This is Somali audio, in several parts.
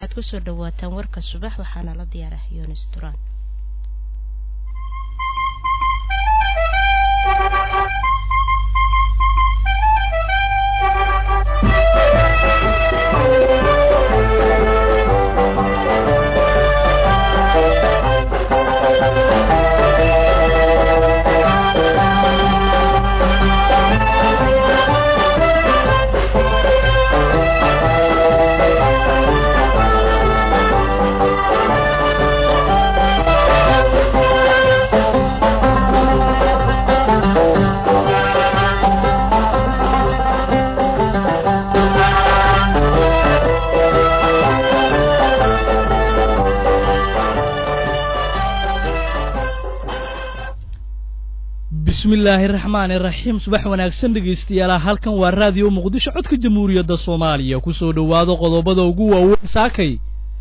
waxaad kusoo dhawaataan warka subax waxaana la diyaarah yonis duraan bismillaahi raxmaani raxiim subax wanaagsan dhegaystayaal halkan waa raadiyo muqdisho codka jamhuuriyadda soomaaliya kusoo dhowaado qodobada ugu waaweyn saakay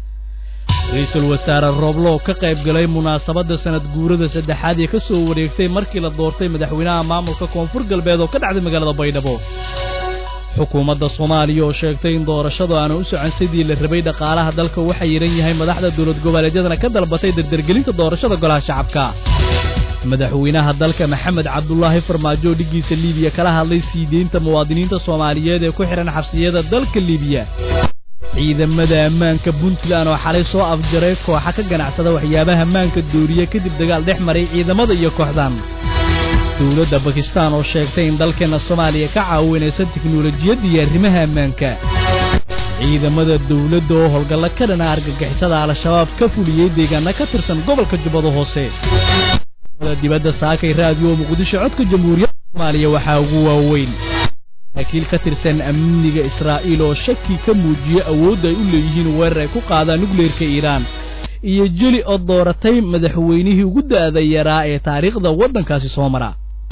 ra-iisul wasaare rooblo ka qayb galay munaasabadda sanad guurada saddexaad ee ka soo wareegtay markii la doortay madaxweynaha maamulka koonfur galbeed oo ka dhacday magaalada baydhabo xukuumadda soomaaliya oo sheegtay in doorashadu aanu u socon sidii la rabay dhaqaalaha dalka waxaa yidhan yahay madaxda dowlad goboleedyadana ka dalbatay dardergelinta doorashada golaha shacabka madaxweynaha dalka maxamed cabdulaahi farmaajo dhiggiisa liibiya kala hadlay sii deynta muwaadiniinta soomaaliyeed ee ku xidhan xabsiyada dalka liibiya ciidamada ammaanka puntland oo xalay soo afjaray kooxa ka ganacsada waxyaabaha ammaanka dooriya kadib dagaal dhex maray ciidamada iyo kooxdan dowladda bakistaan oo sheegtay in dalkeenna soomaaliya ka caawinaysa tiknolojiyadda iyo arrimaha ammaanka ciidamada dawladda oo howlgalla ka dhana argagixisada al-shabaab ka fuliyey deegaana ka tirsan gobolka jubbada hoose dibadda saakay raadiyo muqdisho codka jamhuuriyadda soomaaliya waxaa ugu waaweyn wakiil ka tirsan amniga israa'iil oo shaki ka muujiyey awoodda ay u leeyihiin weerar ay ku qaadaan nukleerka iiraan iyo jeli oo dooratay madaxweynihii ugu da'da yaraa ee taariikhda waddankaasi soo mara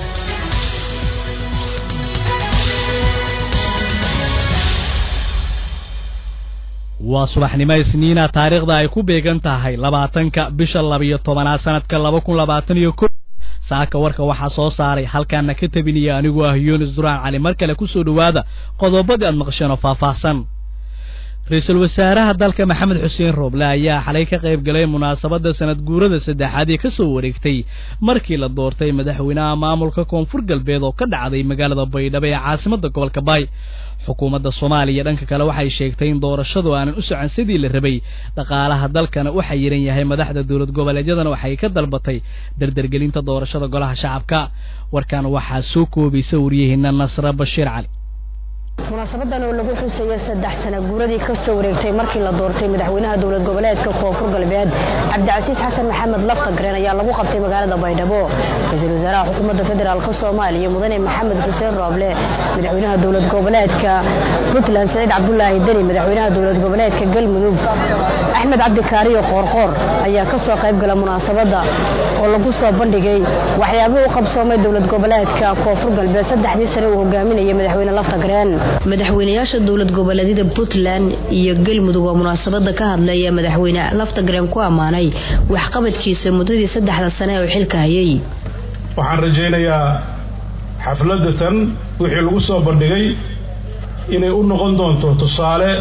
waa subaxnimo isniina taariikhda ay ku beegan tahay labaatanka bisha labiyo tobanaad sanadka laba kun labaatan iyo ko saaka warka waxaa soo saaray halkaana ka tabinaya anigu ah yunis duraan cali mar kale kusoo dhowaada qodobadii aad maqasheen oo faahfaahsan ra-iisul wasaaraha dalka maxamed xuseen rooble ayaa xalay ka qayb galay munaasabadda sanad guurada saddexaad ee ka soo wareegtay markii la doortay madaxweynaha maamulka koonfur galbeed oo ka dhacday magaalada baydhabo ee caasimadda gobolka baay xukuumadda soomaaliya dhanka kale waxay sheegtay in doorashadu aanan u socon sidii la rabay dhaqaalaha dalkana waxaa yihan yahay madaxda dowlad goboleedyadana waxay ka dalbatay dardergelinta doorashada golaha shacabka warkan waxaa soo koobaysa waryaheena nasre bashiir cali munaasabadan oo lagu xusayo saddex sana guuradii ka soo wareegtay markii la doortay madaxweynaha dowlad goboleedka koonfur galbeed cabdicasiis xasan maxamed laftagreen ayaa lagu qabtay magaalada baydhabo ra-iisul wasaaraha xukuumadda federaalk soomaaliya mudane maxamed xuseen rooble madaxweynaha dowlad goboleedka puntland saciid cabdulaahi deni madaxweynaha dowlad goboleedka galmudug axmed cabdikaariyo qoorqoor ayaa ka soo qayb gala munaasabadda oo lagu soo bandhigay waxyaabihii u qabsoomay dowlad goboleedka koonfur galbeed saddexdii sane uu hogaaminayay madaxweyne laftagreen madaxweynayaasha dowlad goboleedyada puntland iyo galmudug oo munaasabada ka hadlaya madaxweyne laftagreen ku ammaanay waxqabadkiisa muddadii saddexda sane oo xilka hayay waxaan rajaynayaa xafladda tan wixii lagu soo bandhigay inay u noqon doonto tusaale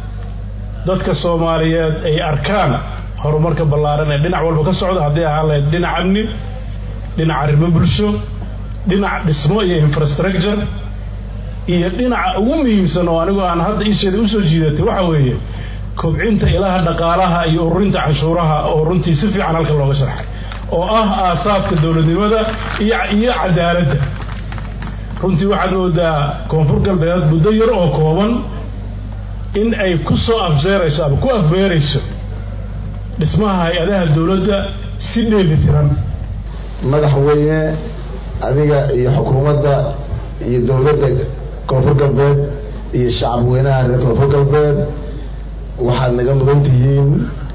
dadka soomaaliyeed ay arkaan horumarka ballaaran ee dhinac walba ka socda haddii ahaan lahayd dhinac amni dhinac arrimo bulsho dhinac dhismo iyo infrastructure iyo dhinaca ugu muhiimsan oo anigu aan hadda isheeda usoo jiidatay waxa weeye kobcinta ilaha dhaqaalaha iyo ururinta canshuuraha oo runtii si fiican halka looga sharxay oo ah aasaaska dowladnimada iyo cadaaladda runtii waxaad moodaa koonfur galbeed muddo yar oo kooban in ay ku soo afseerayso ama ku afbeerayso dhismaha hay-adaha dowladda si dheeli tiran madaxweyne adiga iyo xukuumadda iyo dowladda koonfur galbeed iyo shacab weynaha reer koonfur galbeed waxaad naga mudan tihiin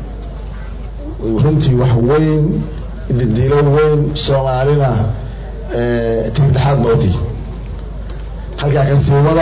runtii wax weyn didiilo weyn soomaalina tibidhaxaad mooti halkaa kansiimada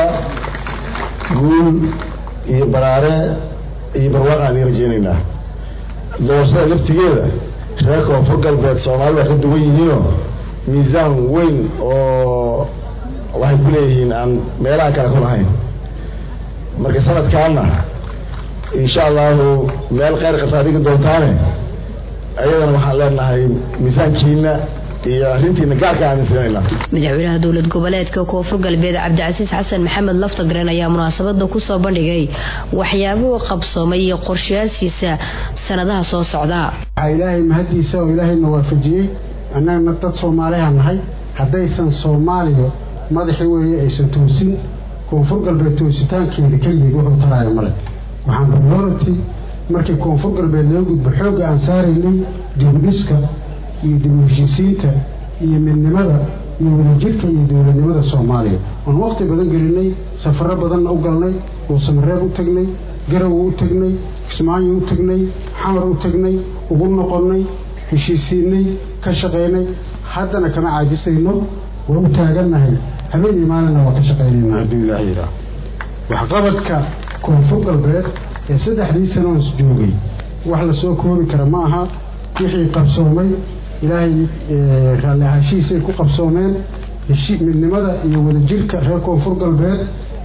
guul iyo baraare iyo barwaaq aan iga rajeynaynaa doorashada laftigeeda reer koonfur galbeed soomaalida waa ka duwan yihiinoo miisaan weyn oo waxay ku leeyihiin aan meelaha kale ku lahayn marka sanadkaana insha allahu meel kheyr qabta adigi doontaane ayadana waxaan leenahay miisaankiina iyo arrintiina gaarka aaminsanayna madaxweynaha dowlad goboleedka koonfur galbeed cabdicasiis xasan maxamed laftagren ayaa munaasabada kusoo bandhigay waxyaabuhu qabsoomay iyo qorshayaashiisa sanadaha soo socda waxaa ilaahay mahadiisa oo ilaahayna waafajiyey annagana dad soomaaliha nahay haddaysan soomaaliya madaxii weeye aysan toosin koonfur galbeed toositaankeeda keligeed wuxuu taraayo male waxaan priority markii koonfur galbeed laga gudbo xoogga aan saaraynay dibudhiska iyo dib u heshiisiinta iyo midnimada iyo wadajirka iyo dowladnimada soomaaliya oon waqti badan gelinay safaro badanna u galnay buusamareeb u tagnay garow u tagnay kismaayo u tagnay xamar u tagnay ugu noqonnay heshiisiinay ka shaqaynay haddana kama caajisayno waa u taagannahay habeen iyo maalina waa ka shaqaynayna hadduu ilaah yiraa waxqabadka koonfur galbeed ee saddexdii sanoos joogay wax lasoo koobi kara ma aha wixii qabsoomay ilaahay raalli ahaashihiisay ku qabsoomeen midnimada iyo wadajirka reer koonfur galbeed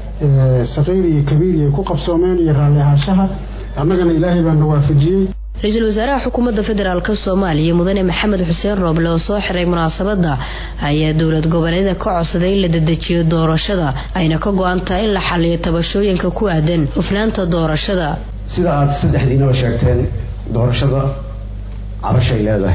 saqiir iyo kabiir ay ku qabsoomeen iyo raalli ahaashaha annagana ilaahay baa na waafajiyey ra-iisul wasaaraha xukuumadda federaalk soomaaliya mudane maxamed xuseen rooble oo soo xiray munaasabadda ayaa dowlad goboleeda ka codsaday in la dedejiyo doorashada ayna ka go-an tahay in la xaliyo tabashooyinka ku aadan hufnaanta doorashada sida aada saddexdiinaba sheegteen doorashada cabashay leedahay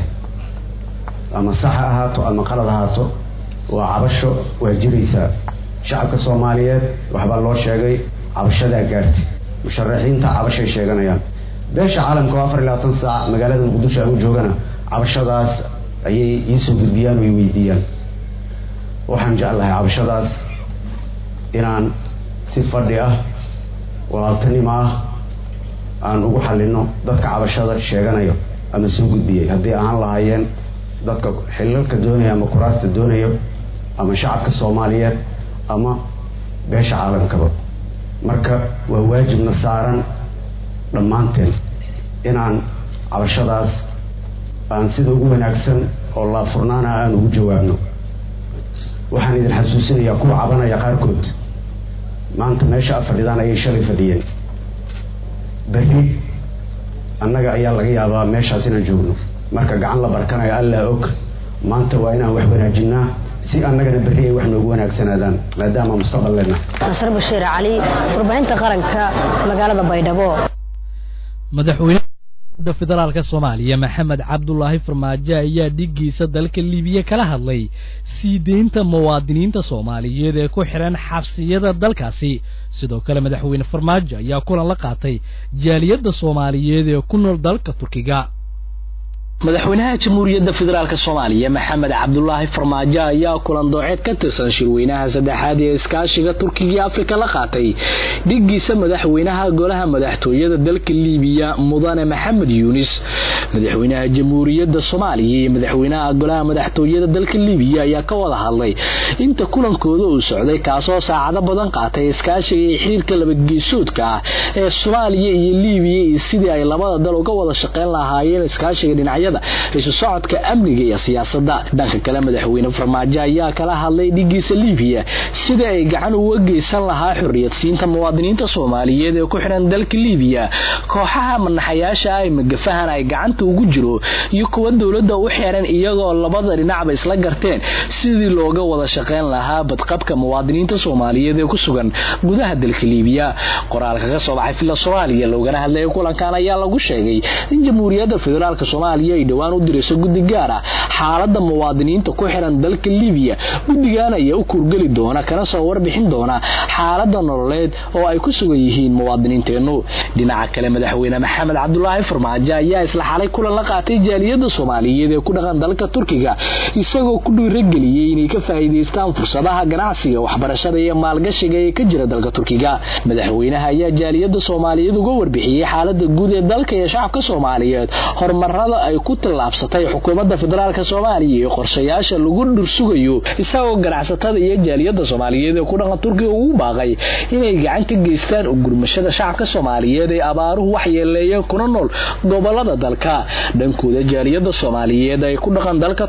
ama sax ha ahaato ama qalad ahaato waa cabasho waa jiraysaa shacabka soomaaliyeed waxbaa loo sheegay cabashadaa gaartay musharaxiinta cabashay sheeganayaan beesha caalamka oo afar iyo labaatan saac magaalada muqdisho aan u joogana cabashadaas ayay iisoo gudbiyaan oo i weydiiyaan waxaan jeclahay cabashadaas inaan si fadhi ah walaaltanimo ah aan ugu xalino dadka cabashada sheeganayo ama soo gudbiyay hadday ahaan lahaayeen dadka xilalka doonaya ama kuraasta doonayo ama shacabka soomaaliyeed ama beesha caalamkaba marka waa waajibna saaran dhammaanteen inaan cabashadaas aan sida ugu wanaagsan oo laafurnaana aan ugu jawaabno waxaan idin xasuusinayaa kuwa cabanaya qaarkood maanta meesha a fadhidaan ayay shalay fadhiyeen berri annaga ayaa laga yaabaa meeshaas inaan joogno marka gacan la barkanayo allaa og maanta waa inaan wax wanaajinaa si annagana berri ay wax noogu wanaagsanaadaan maadaama mustaqbal lena nasar bashiir cali warbaahinta qaranka magaalada baydhabo madaxweyneha federaalka soomaaliya maxamed cabdulaahi farmaajo ayaa dhigiisa dalka libiya kala hadlay sii deynta muwaadiniinta soomaaliyeed ee ku xihan xabsiyada dalkaasi sidoo kale madaxweyne farmaajo ayaa kulan la qaatay jaaliyadda soomaaliyeed ee ku nool dalka turkiga madaxweynaha jamhuuriyadda federaalk soomaaliya maxamed cabdulaahi farmaajo ayaa kulan dooceed ka tirsan shirweynaha saddexaad ee iskaashiga turkiga afrika la qaatay dhigiisa madaxweynaha golaha madaxtooyada dalka liibiya mudane maxamed yuunis madaxweynaha jamhuuriyadda soomaaliya iyo madaxweynaha golaha madaxtooyada dalka liibiya ayaa ka wada hadlay inta kulankooda uu socday kaasoo saacado badan qaatay iskaashiga iyo xiriirka labadgeesoodka ah ee soomaaliya iyo liibiya iyo sidii ay labada dal uga wada shaqeyn lahaayeen iskaashiga dhinacya isu socodka amniga iyo siyaasada dhanka kale madaxweyne farmaajo ayaa kala hadlay dhigiisa liibiya sida ay gacan uga geysan lahaa xorriyadsiinta muwaadiniinta soomaaliyeed ee ku xidhan dalka liibiya kooxaha manaxayaasha ay magafahan ay gacanta ugu jiro iyo kuwa dowladda u xeeran iyagoo labada dhinacba isla garteen sidii looga wada shaqeyn lahaa badqabka muwaadiniinta soomaaliyeed ee ku sugan gudaha dalka liibiya qoraalka ka soo baxay filla soomaaliya loogana hadlaya kulankan ayaa lagu sheegay in jamhuuriyadda federaalk soomaaliya ay dhowaan u dirayso guddi gaar ah xaalada muwaadiniinta ku xiran dalka liibiya guddigan ayaa u kurgeli doona kana soo warbixin doona xaalada nololeed oo ay ku sugan yihiin muwaadiniinteennu dhinaca kale madaxweyne maxamed cabdulaahi farmaajo ayaa isla xalay kulan la qaatay jaaliyadda soomaaliyeed ee ku dhaqan dalka turkiga isagoo ku dhiirageliyey inay ka faa'iidaystaan fursadaha ganacsiga waxbarashada iyo maalgashiga ee ka jira dalka turkiga madaxweynaha ayaa jaaliyadda soomaaliyeed uga warbixiyey xaalada guud ee dalka iyo shacabka soomaaliyeed horumarada ay ku tallaabsatay xukuumadda federaalk soomaaliya iyo qorshayaasha lagu dhursugayo isagoo ganacsatada iyo jaaliyadda soomaaliyeed ee ku dhaqan turkiga ugu baaqay inay gacan ka geystaan ugurmashada shacabka soomaaliyeed ee abaaruhu waxyeeleeyeen kuna nool gobolada dalka dhankooda jaaliyadda soomaaliyeed ay ku dhaqan dalka turkiga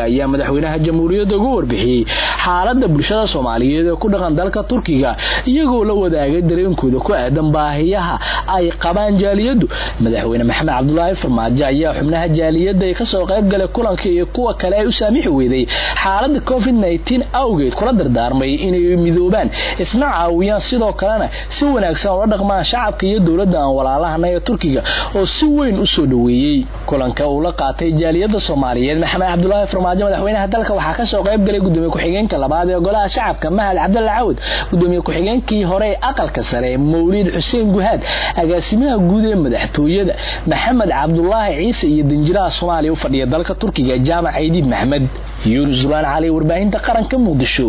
ayaa madaxweynaha jamhuuriyadda ugu warbixiyey xaaladda bulshada soomaaliyeed ee ku dhaqan dalka turkiga iyagoo la wadaagay dareenkooda ku aadan baahiyaha ay qabaan jaaliyaddu madaxweyne maxamed cabdulaahi farmaajo ayaa xubnaha jaaliyadda ay kasoo qayb galay kulanka iyo kuwa kale ay u saamixi weyday xaaladda covid nteen awgeed kula dardaarmay inay midoobaan isna caawiyaan sidoo kalena si wanaagsan ula dhaqmaan shacabka iyo dowladda aan walaalahana ee turkiga oo si weyn u soo dhoweeyey kulanka uu la qaatay jaaliyadda soomaaliyeed maxamed cabdulaahi farmaajo madaxweynaha dalka waxaa kasoo qayb galay gudoomiye ku-xigeenka labaad ee golaha shacabka mahad cabdalla cawad gudoomiye ku-xigeenkii hore ee aqalka sare mawliid xuseen guhaad agaasimaha guud ee madaxtooyada maxamed cabdulaahi ciise iyo danjiraha soomaaliya u fadhiya dalka turkiga jaamac ciidiid maxmed yuunus dulaan cali warbaahinta qaranka muqdisho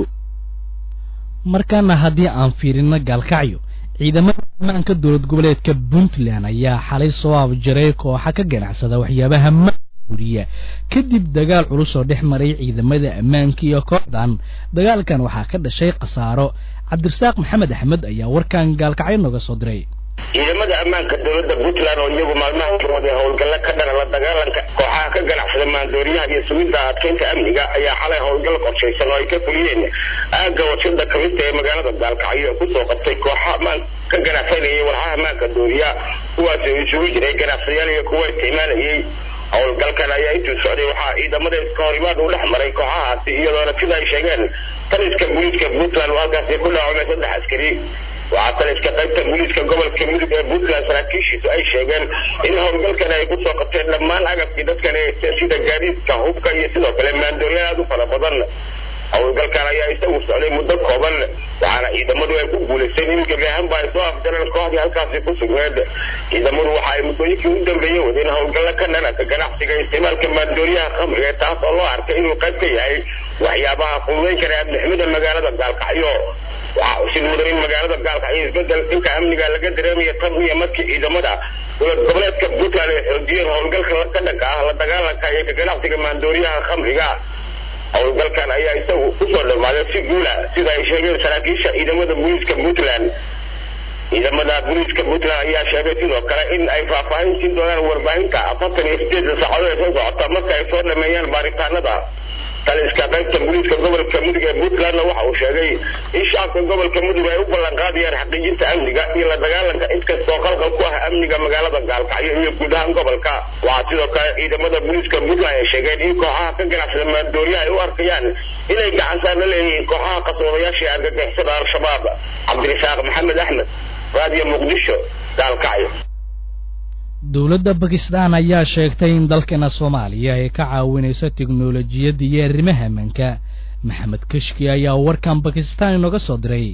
markaana haddii aan fiirino gaalkacyo ciidamada ammaanka dowlad goboleedka puntland ayaa xalay soo abjaray kooxa ka ganacsada waxyaabaha mauriya kadib dagaal culus oo dhex maray ciidamada ammaanka iyo kooxdan dagaalkan waxaa ka dhashay khasaaro cabdirasaaq maxamed axmed ayaa warkan gaalkacyo nooga soo diray ciidamada ammaanka dowladda puntland oo iyagu maalmaha ka waday howlgalla ka dhana la dagaalanka kooxaha ka ganacsada maandooriyaha iyo sugidda adkeynta amniga ayaa xalay howlgal qorshaysan oo ay ka fuliyeen aagga warshada kamidta ee magaalada gaalkacyo ee kusoo qabtay kooxa ammaan ka ganacsanayay walxaha ammaanka dooriya kuwaas oo isugu jiray ganacsadayaal iyo kuwa isticmaalayay howlgalkan ayaa intuu socday waxaa ciidamada iska horimaad u dhex maray kooxahaasi iyadoona sida ay sheegeen taliska booliiska puntland oo halkaasi ku dhaawamay saddex askari waxaa taliska qaybta booliiska gobolka mudug ee puntland saraakiishiisu ay sheegeen in howlgalkan ay kusoo qabteen dhammaan agabkii dadkan sida gaadiidka hubka iyo sidoo kale maandooriyaal aad u fara badan howlgalkan ayaa isagu socday muddo kooban waxaana ciidamadu ay ku guulaysteen in gebi ahaanba ay soo afjareen kooxdii halkaasi ku sugneed ciidamadu waxa ay muddooyinkii u dambeeyey wadeen howlgallo ka dhanaka ganacsiga isticmaalka maandooriyaha khamriga taas oo loo arkay inuu qayb ka yahay waxyaabaha fududayn kara abniximada magaalada gaalkacyo waxaa usid mudan in magaalada gaalkacyo isbedel dhanka amniga laga dareemaya tan iyo markii ciidamada dowlad goboleedka puntland ay xoojiyeen howlgalka ka dhanka ah la dagaalanka iyo ka ganacsiga maandooriyaha khamriga howlgalkan ayaa isagu kusoo dhamaaday si guula sida ay sheegeen saraakiisha ciidamada booliiska puntland ciidamada booliiska puntland ayaa sheegay sidoo kale in ay faahfaahin siin doonaan warbaahinta afartan iyo sideeda saacadood ee soo socota marka ay soo dhameeyaan baaritaanada taliska qaybta booliiska gobolka mudug ee puntlandna waxa uu sheegay in shacabka gobolka mudug ay u ballan qaadayaan xaqiijinta amniga iyo la dagaalanka cid kastoo qalqal ku ah amniga magaalada gaalkacyo iyo guud ahaan gobolka waxaa sidoo kale ciidamada booliiska puntland ay sheegeen in kooxaha ka ganacsada maandooriya ay u arkayaan inay gacansaar la leeyihiin kooxaha qaswadayaasha argagixisada al-shabaab cabdirasaaq maxamed axmed raadiyo muqdisho gaalkacyo dowladda bakistan ayaa sheegtay in dalkeena soomaaliya ay ka caawinayso teknolojiyadda iyo arrimaha ammaanka maxamed kashki ayaa warkan bakistan inooga soo diray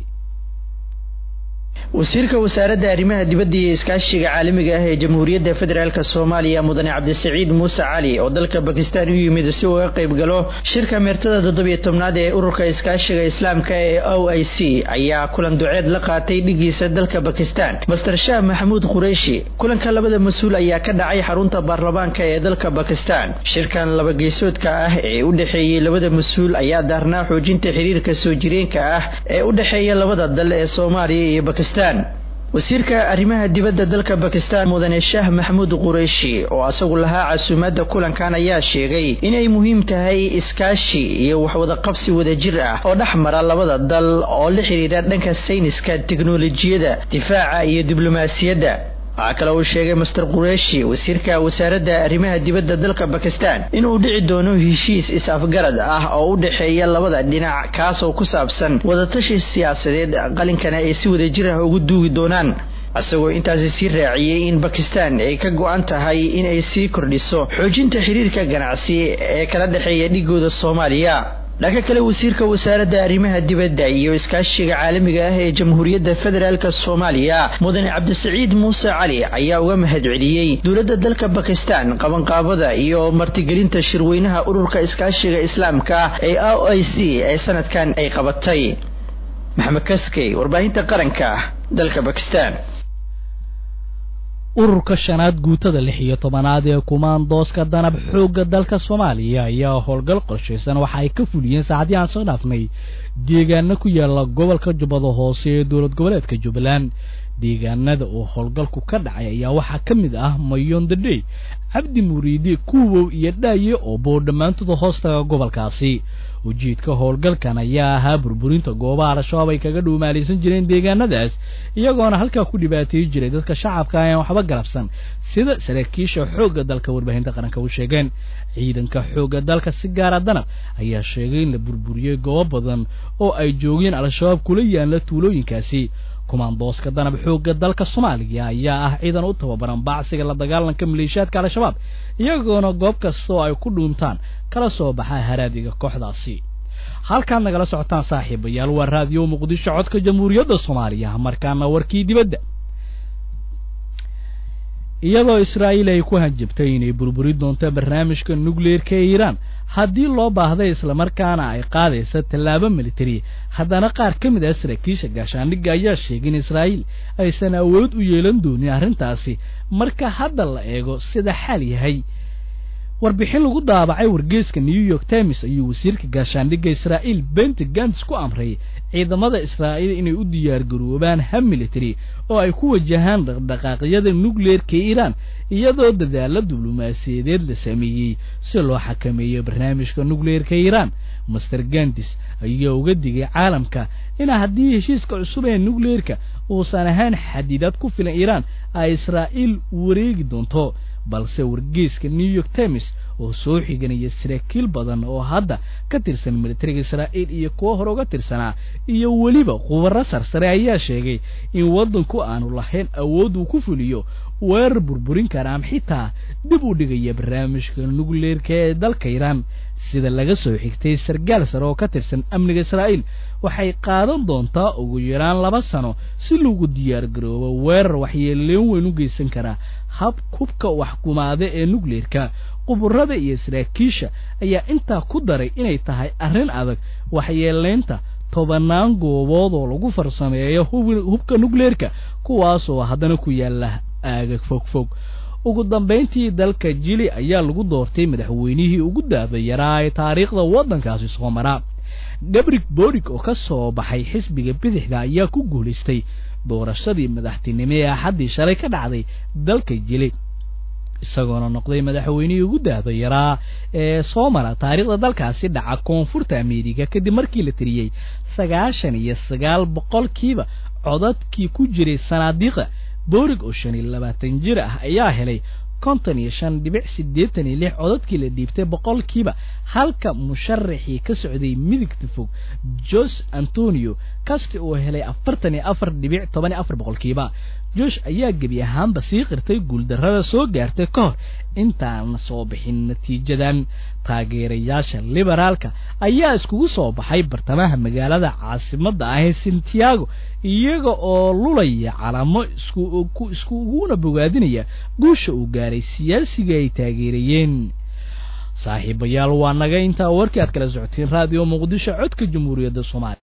wasiirka wasaaradda arrimaha dibadda iyo iskaashiga caalamiga ah ee jamhuuriyadda federaalk soomaaliya mudane cabdisaciid muuse cali oo dalka bakistan u yimid si uga qayb galo shirka meertada toddobiyo tobnaad ee ururka iskaashiga islaamka ee o i c ayaa kulan duceed la qaatay dhigiisa dalka bakistan master shah maxamuud qureishi kulanka labada mas-uul ayaa ka dhacay xarunta baarlamaanka ee dalka bakistan shirkan labageesoodka ah ee u dhexeeyey labada mas-uul ayaa daarnaa xoojinta xiriirka soo jireenka ah ee u dhexeeya labada dal ee soomaaliya iyo bakistan wasiirka arrimaha dibadda dalka bakistan mudane shaah maxamuud qureyshi oo asagu lahaa casuumaadda kulankan ayaa sheegay inay muhiim tahay iskaashi iyo waxwadaqabsi wadajir ah oo dhex mara labada dal oo la xidhiidha dhanka sayniska teknolojiyada difaaca iyo diblomaasiyadda waxaa kale uu sheegay master qureishi wasiirka wasaaradda arrimaha dibadda dalka bakistan inuu dhici doono heshiis is-afgarad ah oo u dhexeeya labada dhinac kaasoo ku saabsan wadatashi siyaasadeed qalinkana ay si wadajir ah ugu duugi doonaan isagoo intaasi sii raaciyey in bakistan ay ka go-an tahay in ay sii kordhiso xoojinta xiriirka ganacsi ee kala dhexeeya dhigooda soomaaliya dhanka kale wasiirka wasaaradda arrimaha dibadda iyo iskaashiga caalamiga ah ee jamhuuriyadda federaalk soomaaliya mudane cabdisaciid muuse cali ayaa uga mahad celiyey dowladda dalka bakistan qabanqaabada iyo martigelinta shirweynaha ururka iskaashiga islaamka ee o i c ee sanadkan ay qabatay maxamed kaskey warbaahinta qaranka dalka bakistan ururka shanaad guutada lix iyo tobanaad ee kumaandooska danab xoogga dalka soomaaliya ayaa howlgal qorshaysan waxa ay ka fuliyeen saacadii aan soo dhaafnay deegaano ku yaala gobolka jubbada hoose ee dowlad goboleedka jubbaland deegaanada oo howlgalku ka dhacay ayaa waxaa ka mid ah mayondadhey cabdi muriidi kuwow iyo dhaaye oo boo dhammaantooda hoostaga gobolkaasi ujeedka howlgalkan ayaa ahaa burburinta goobaha al-shabaab ay kaga dhuumaalaysan jireen deegaanadaas iyagoona halkaa ku dhibaateeyi jiray dadka shacabka ayaan waxba galabsan sida saraakiisha xoogga dalka warbaahinta qaranka u sheegeen ciidanka xoogga dalka si gaara danab ayaa sheegay in la burburiyey goobo badan oo ay joogeen al-shabaab kula yaalla tuulooyinkaasi kumaandooska danab xoogga dalka soomaaliya ayaa ah ciidan u tababaran bacsiga la dagaalanka maleeshiyaadka al-shabaab iyagoona goob kasta oo ay ku dhuuntaan kala soo baxa haraadiga kooxdaasi halkaad nagala socotaan saaxiibayaal waa raadiyo muqdisho codka jamhuuriyadda soomaaliya markaana warkii dibadda iyadoo israa'iil ay ku hanjabtay inay burburi doonto barnaamijka nukleerka ee iiraan haddii loo baahday islamarkaana ay qaadaysa tallaabo militari haddana qaar ka mid ah saraakiisha gaashaandhigga ayaa sheegay in israa'iil aysan awood u yeelan doonin arrintaasi marka hadda la eego sida xaal yahay warbixin lagu daabacay wargeeska new york times ayuu wasiirka gaashaandhigga israa'iil benti gants ku amray ciidamada israa'iil inay u diyaargaroobaan hab military oo ay ku wajahaan dhaqdhaqaaqyada nukleerka ee iiraan iyadoo dadaalla diblomaasiyadeed la sameeyey si loo xakameeyo barnaamijka nukleerka iiraan master gandis ayaa uga digay caalamka in haddii heshiiska cusub ee nukleerka uusan ahaan xadidaad ku filan iiraan ay israa'iil wareegi doonto balse wargeeska new york times oo soo xiganaya saraakiil badan oo hadda ka tirsan militariga israa'iil iyo kuwo hore uga tirsanaa iyo weliba khubaro sarsare ayaa sheegay in waddanku aanu lahayn awood uu ku fuliyo weerar burburin kara ama xitaa dib u dhigaya barnaamijka nukleerka ee dalka iiraan sida laga soo xigtay sargaal sare oo ka tirsan amniga israa'iil waxay qaadan doontaa ugu yaraan laba sano si lagu diyaar garoobo weerar waxyeeleen weyn u geysan karaa hab hubka waxkumaada ee nukleerka quburada iyo saraakiisha ayaa intaa ku daray inay tahay arrin adag waxyeelaynta tobannaan goobood oo lagu farsameeyo hubka nukleerka kuwaasoo haddana ku yaalla aagag fogfog ugu dambayntii dalka jili ayaa lagu doortay madaxweynihii ugu daadayaraa ee taariikhda waddankaasi soo maraa gabrig borig oo ka soo baxay xisbiga bidixda ayaa ku guulaystay doorashadii madaxtinimo ee axaddii shalay ka dhacday dalka jili isagoona noqday madaxweynihii ugu daada yaraa ee soo mara taariikhda dalkaasi dhaca koonfurta ameerika kadib markii la tiriyey sagaashan iyo sagaal boqolkiiba codadkii ku jiray sanaadiiqa boorig oo shan iyo labaatan jir ah ayaa helay konton iyo shan dhibic siddeetan iyo lix codadkii la dhiibtay boqolkiiba halka musharaxii ka socday midigta fog jose antonio kasti uu helay afartan iyo afar dhibic toban iyo afar boqolkiiba josh ayaa gebi ahaanba sii qirtay guuldarrada soo gaartay ka hor intaan soo bixin natiijadan taageerayaasha liberaalka ayaa iskugu soo baxay bartamaha magaalada caasimadda ah ee santiago iyaga oo lulaya calamo iskuguna bogaadinaya guusha uu gaaray siyaasiga ay taageerayeen saaxiibayaal waa naga intaa warkii aad kala socoteen raadiyo muqdisho codka jamhuuriyadda soomaaliya